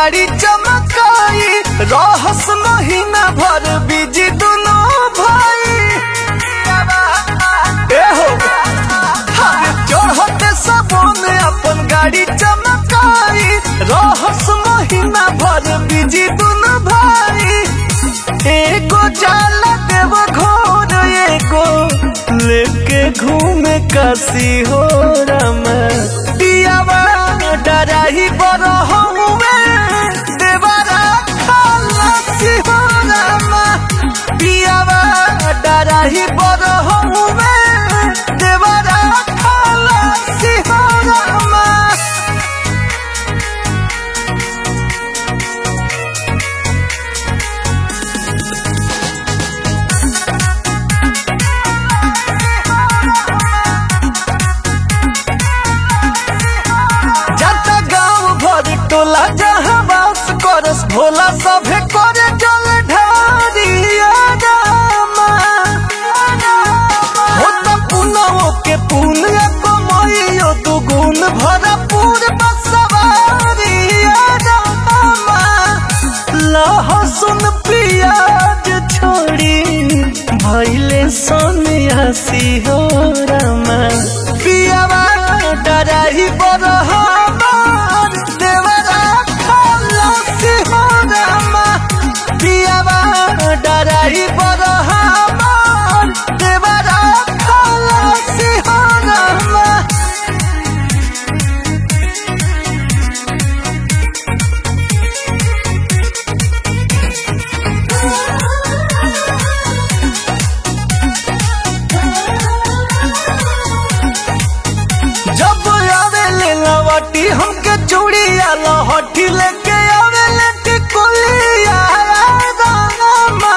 गाड़ी चमकाई रहस महीना भर बिजी दुनो भाई एहो हरे चढ़ते सबोन अपन गाड़ी चमकाई रहस महीना भर बिजी दुनो भाई एगो जाला देव घोर एगो लेके घूमे काशी हो रामा पियावा डराही बर हमुए देवरा खालसी हो रामा पियावा डराही बर हमुए देवरा खालसी हो रामा जाता गाँव भर टोला जहाँ बास करस भोला सभे करे जल ढारिया रामा होता पुनवो के पुण्य कमैयो दुगुन भरपूर बसवारिया रामा लहसुन प्याज छोड़ी भैले सन्यासी हो रामा पियावा डराही बर हमार देवरा खलसी हो रामा पियावा डराही बर हमार देवरा खलसी हो रामा जब आवे ले लवटी हमके चूड़िया लहठी लेके आवे ले टिकुलिया रामा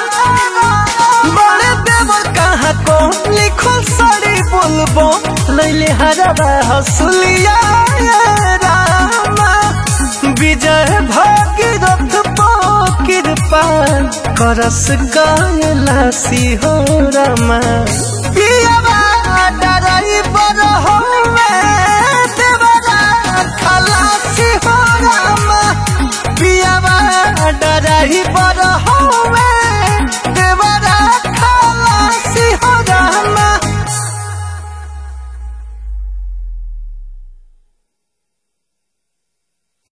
बड़े देवर कहाँ को लिखल साड़ी बोलबो लैले हरवा हसुलिया रामा विजय भागीरथ पो कृपा करस कायलासी हो रामा पियावा डराई बर होवे देवरा खलासी हो रामा पियावा डराई बर हो